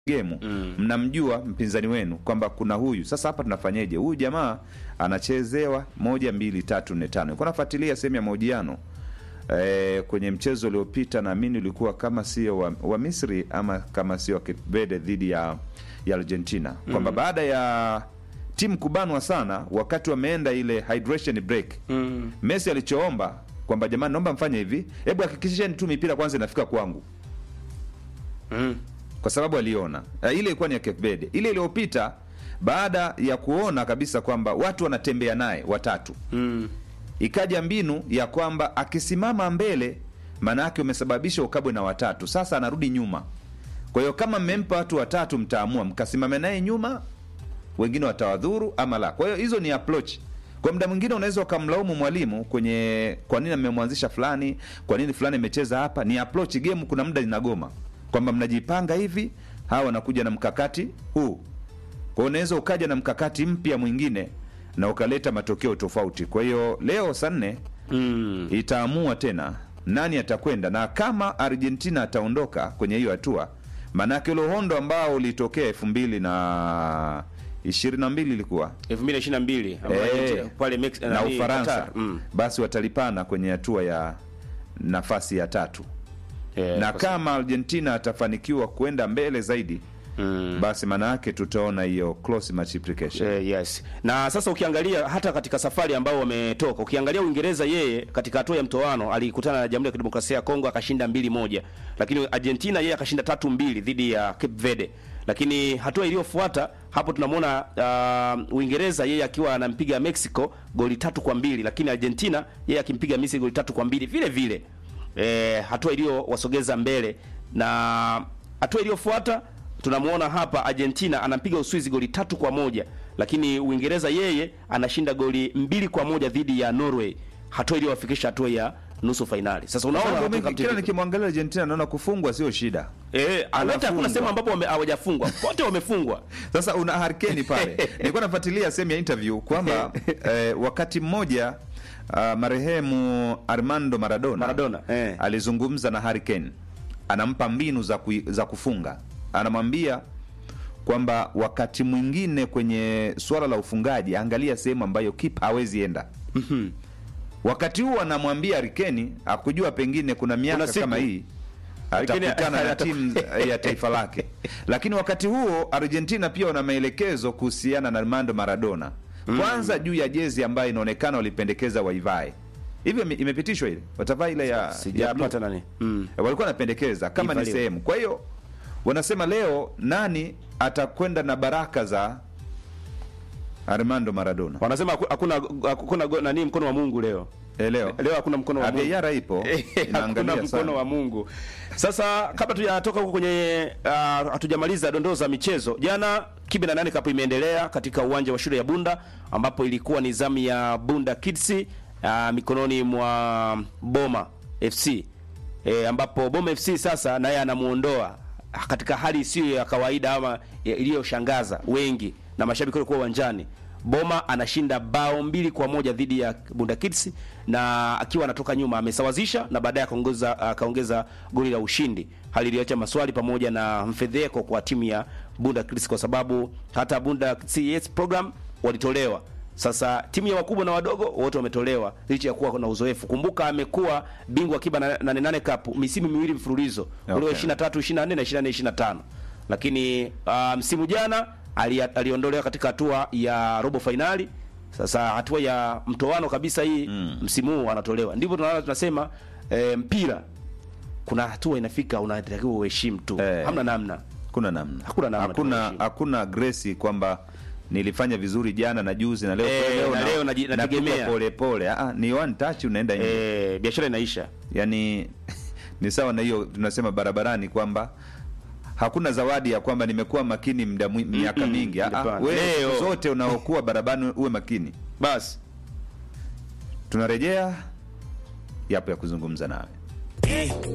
gemu mnamjua mpinzani wenu kwamba kuna huyu sasa hapa tunafanyeje huyu jamaa anachezewa moja mbili tatu nne tano nilikuwa nafuatilia sehemu ya mahojiano e, kwenye mchezo uliopita naamini ulikuwa kama sio wa, wa misri ama kama sio wa Cape Verde dhidi ya, ya argentina kwamba baada ya timu kubanwa sana wakati wameenda ile hydration break Mm. messi alichoomba kwamba jamani naomba mfanye hivi hebu hakikisheni tu mipira kwanza inafika kwangu Mm. kwa sababu aliona uh, ile ilikuwa ni ya Cape Verde. Ile iliyopita baada ya kuona kabisa kwamba watu wanatembea naye watatu, Mm. ikaja mbinu ya kwamba akisimama mbele, maana yake umesababisha ukabwe na watatu, sasa anarudi nyuma. Kwa hiyo kama mmempa watu watatu, mtaamua mkasimame naye nyuma, wengine watawadhuru ama la. Kwa hiyo hizo ni approach. Kwa muda mwingine unaweza ukamlaumu mwalimu kwenye kwa nini amemwanzisha fulani, kwa nini fulani imecheza hapa. Ni approach game, kuna muda inagoma kwamba mnajipanga hivi, hawa wanakuja na mkakati huu. Kwa hiyo unaweza ukaja na mkakati mpya mwingine na ukaleta matokeo tofauti. Kwa hiyo leo saa nne Mm. itaamua tena nani atakwenda, na kama Argentina ataondoka kwenye hiyo hatua, maanake ule uhondo ambao ulitokea elfu mbili na ishirini na mbili ilikuwa 2022 ambayo Eh, Argentina pale Mex- na nani, Ufaransa Qatar. Mm. basi watalipana kwenye hatua ya nafasi ya tatu Eh, na kwa kama Argentina atafanikiwa kwenda mbele zaidi Mm. basi maana yake tutaona hiyo close multiplication. Eh, yes. Na sasa ukiangalia hata katika safari ambao wametoka, ukiangalia Uingereza, yeye katika hatua ya mtoano alikutana na Jamhuri ya Kidemokrasia ya Kongo akashinda mbili moja, lakini Argentina yeye akashinda tatu mbili dhidi ya Cape Verde. Lakini hatua iliyofuata hapo tunamwona uh, Uingereza yeye akiwa anampiga Mexico goli tatu kwa mbili, lakini Argentina yeye akimpiga Misri goli tatu kwa mbili vile vile. Eh, hatua iliyowasogeza mbele na hatua iliyofuata tunamwona hapa Argentina anampiga Uswizi goli tatu kwa moja lakini Uingereza yeye anashinda goli mbili kwa moja dhidi ya Norway, hatua iliyowafikisha hatua ya nusu fainali. Sasa unaona Mambo hatua mengi, kila kama- nikimwangalia Argentina naona kufungwa sio shida. eh, wote hakuna anafungwa. sehemu ambapo wame- hawajafungwa, wote wamefungwa. Sasa una harkeni pale. Nilikuwa nafuatilia sehemu ya interview kwamba eh, wakati mmoja uh, marehemu Armando Maradona, Maradona, eh. alizungumza na Harry Kane, anampa mbinu za, kui, za kufunga, anamwambia kwamba wakati mwingine kwenye suala la ufungaji, angalia sehemu ambayo kipa hawezi enda. Wakati huo anamwambia Harry Kane akujua pengine kuna miaka Kuna siku. kama hii Lakini atakutana na ata- timu ya taifa lake, lakini wakati huo Argentina pia wana maelekezo kuhusiana na Armando Maradona, kwanza juu ya jezi ambayo inaonekana walipendekeza waivae hivyo, ime- imepitishwa ile watavaa ile ya, ya Sijapata blue. nani. Mm. walikuwa wanapendekeza kama ni Ivaliwe. sehemu. Kwa hiyo wanasema leo nani atakwenda na baraka za Armando Maradona Wanasema haku- hakuna hakuna go- nani mkono wa Mungu leo. Eh, leo Leo hakuna mkono wa Mungu. Aviara ipo hakuna inaangalia mkono sana. wa Mungu. Sasa kabla tujatoka huko kwenye uh, hatujamaliza dondoo za michezo, jana Kibe na nane Cup imeendelea katika uwanja wa shule ya Bunda ambapo ilikuwa ni zamu ya Bunda Kids uh, mikononi mwa Boma FC e, ambapo Boma FC sasa naye anamuondoa katika hali isiyo ya kawaida ama ya- iliyoshangaza wengi na mashabiki walikuwa uwanjani. Boma anashinda bao mbili kwa moja dhidi ya Bunda Kids na akiwa anatoka nyuma amesawazisha na baadaye akaongeza akaongeza goli la ushindi, hali iliyoacha maswali pamoja na mfedheko kwa timu ya Bunda Kids kwa sababu hata Bunda CS program walitolewa. Sasa timu ya wakubwa na wadogo wote wametolewa licha ya kuwa na uzoefu. Kumbuka amekuwa bingwa kiba na 88 Cup misimu miwili mfululizo Okay. ule wa 23 24 na 24 25 lakini uh, msimu jana ali, aliondolewa katika hatua ya robo fainali. Sasa hatua ya mtoano kabisa hii mm. msimu huu anatolewa. Ndivyo tunaona tunasema eh, mpira kuna hatua inafika unatakiwa uheshimu tu Eh. hamna namna. Hakuna namna, Hakuna namna, hakuna, tunaishi. hakuna gresi kwamba nilifanya vizuri jana na juzi na leo Eh, kwa leo na leo naji- natupa nategemea. pole pole. Ah, ni one touch unaenda nje. Eh, biashara inaisha. Yani ni sawa na hiyo tunasema barabarani kwamba hakuna zawadi ya kwamba nimekuwa makini mda mwi- miaka Mm-mm, mingi. Ah, ah, hapana. wewe Leo. siku zote unaokuwa barabarani uwe makini. Basi Tunarejea yapo ya kuzungumza nawe.